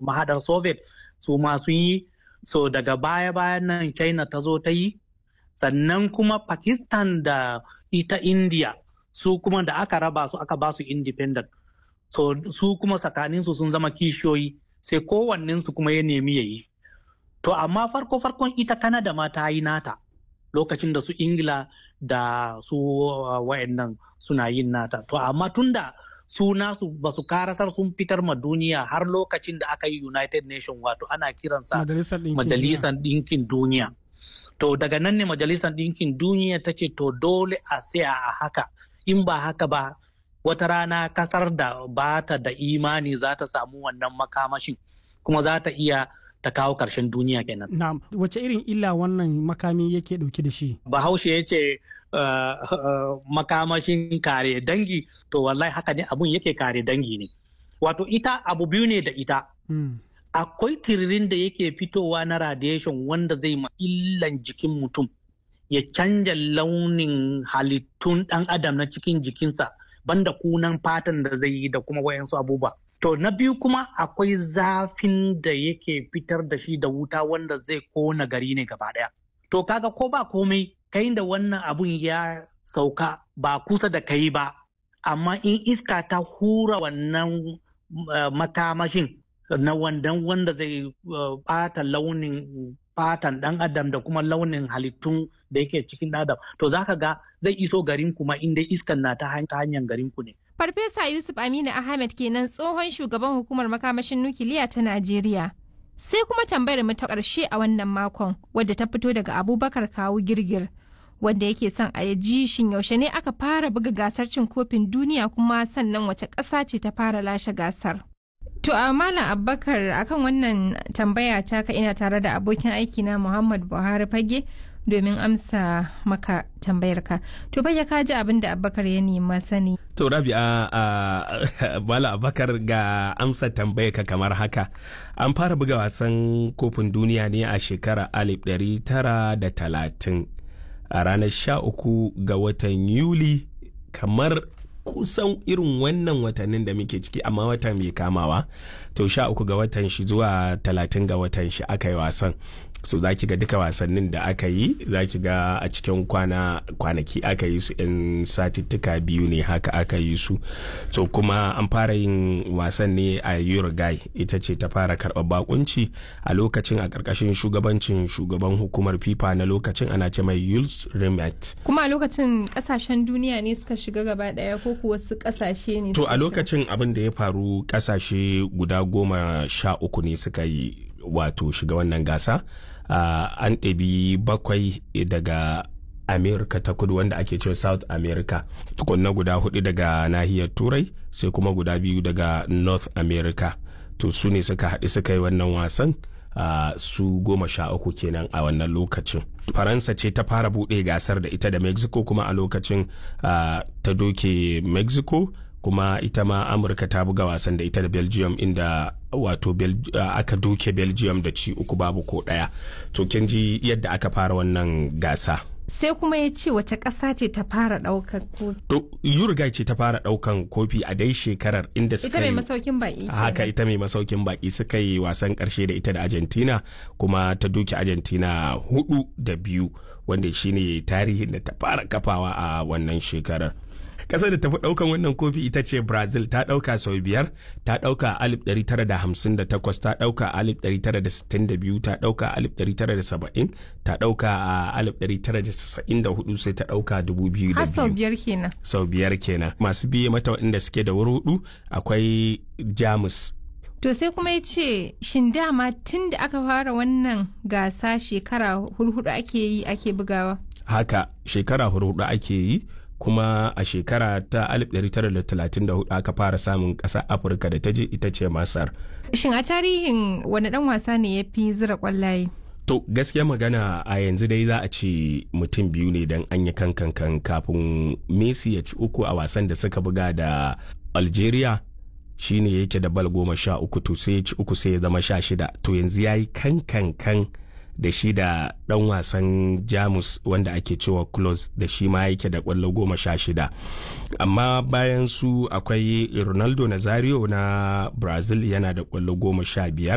mahadar soviet su ma sun yi so daga baya bayan nan china ta zo ta yi sannan kuma pakistan da ita india su kuma da aka raba su aka ba su independent so su kuma tsakaninsu sun zama kishiyoyi sai kowannensu kuma ya nemi ya yi to amma farko farkon ita kanada ma ta yi nata lokacin da su ingila da su uh, wayannan suna yin nata to amma tunda su nasu ba su karasar sun fitar ma duniya har lokacin da aka yi united nation wato ana kiransa majalisar ɗinkin duniya to daga nan ne majalisar ɗinkin duniya ta ce to dole a tsaya a haka in ba haka ba wata rana kasar da ba ta da imani za ta samu wannan makamashin kuma za ta iya ta kawo ƙarshen duniya kenan. Na wace irin illa wannan makami yake ɗauke da shi? Bahaushe ya ce uh, uh, makamashin kare dangi to wallahi haka ne abun yake kare dangi ne. Wato ita abu biyu ne da ita. Hmm. Akwai tiririn da yake fitowa na radiation wanda zai ma illan jikin mutum ya canja launin halittun ɗan adam na cikin jikinsa banda kunan fatan da zai yi da kuma wayansu abubuwa. To na biyu kuma akwai zafin da yake fitar da shi da wuta wanda zai kona gari ne gaba ɗaya. To kaga ko ba komai kai da wannan abun ya sauka ba kusa da kai ba, amma in iska ta hura wannan uh, makamashin na wandan wanda zai ɓata uh, launin fatan ɗan adam da kuma launin halittun da yake cikin adam to zaka ga zai iso garin kuma inda iskan na ta hanyar garin ku ne. Farfesa Yusuf Aminu Ahmed kenan tsohon shugaban hukumar makamashin nukiliya ta Najeriya. Sai kuma tambayar mu ta ƙarshe a wannan makon wadda ta fito daga Abubakar Kawu Girgir wanda yake son a ji shin yaushe ne aka fara buga gasar cin kofin duniya kuma sannan wace ƙasa ce ta fara lashe gasar. To a Malam Abubakar akan wannan tambaya ta ka ina tare da abokin aiki na Muhammad Buhari Fage domin amsa maka tambayar ka. To fage ka ji abin da Abubakar ya nema sani. To Rabi'a a Malam Abubakar ga amsa tambayar ka kamar haka. An fara buga wasan kofin duniya ne a shekara alif ɗari tara da talatin a ranar sha uku ga watan Yuli kamar kusan irin wannan watannin da muke ciki amma wata mai kamawa to sha uku ga watan shi zuwa talatin ga watan shi aka yi wasan so za ki ga duka wasannin da aka yi za ki ga a cikin kwana kwanaki aka yi su in satittuka biyu ne haka aka yi su so kuma an fara yin wasan ne a uruguay ita ce ta fara karɓar bakunci a lokacin a ƙarƙashin shugabancin shugaban hukumar fifa na lokacin ana ce mai yules rimet kuma a lokacin ƙasashen duniya ne suka shiga gaba ɗaya ko kuwa wasu ƙasashe ne to a lokacin abin da ya faru ƙasashe guda goma sha uku ne suka yi wato shiga wannan gasa uh, an ɗabi bakwai daga america ta kudu wanda ake cewa south america tukunna guda hudu daga nahiyar turai sai kuma guda biyu daga north america to su ne suka haɗu suka yi wannan wasan uh, su goma sha uku kenan a wannan lokacin faransa ce ta fara buɗe gasar da ita da mexico kuma a lokacin uh, ta doke mexico kuma ita ma amurka ta buga wasan da ita da belgium inda wato uh, aka doke belgium da ci uku babu ko daya to kin ji yadda aka fara wannan gasa sai kuma ya ce wace ƙasa ce ta fara ɗaukan kofi to uruguay ce ta fara ɗaukan kofi a dai shekarar inda suka ita mai masaukin baki haka ita mai masaukin baki suka yi wasan ƙarshe da ita da argentina kuma ta doke argentina hudu da biyu wanda shine tarihin da ta fara kafawa a wannan shekarar kasar da tafi daukan wannan kofi ita ce brazil ta dauka sau biyar ta dauka a 1958 ta dauka a 1962 ta dauka a 1970 ta dauka a 1994 sai ta dauka 2002 har sau biyar kenan sau biyar kenan masu biye mata waɗanda suke da wuri hudu akwai jamus To sai kuma ya ce shin dama tun da aka fara wannan gasa shekara hurhudu ake yi ake bugawa? Haka shekara hurhudu ake yi kuma a shekara ta 1934 aka fara samun ƙasar afirka da ta je ita ce masar shin a tarihin wani dan wasa ne ya fi zira kwallaye to gaskiya magana a yanzu dai za a ce mutum biyu ne don an yi kankan kafin messi ya ci uku a wasan da suka buga da algeria shine yake da bal goma sha uku to sai ya ci uku sai ya zama sha shida to yanzu ya yi kankan da shi da dan wasan jamus wanda ake cewa close da shi ma yake da kwallo goma sha shida amma bayan su akwai ronaldo nazario na brazil yana da kwallo goma sha biyar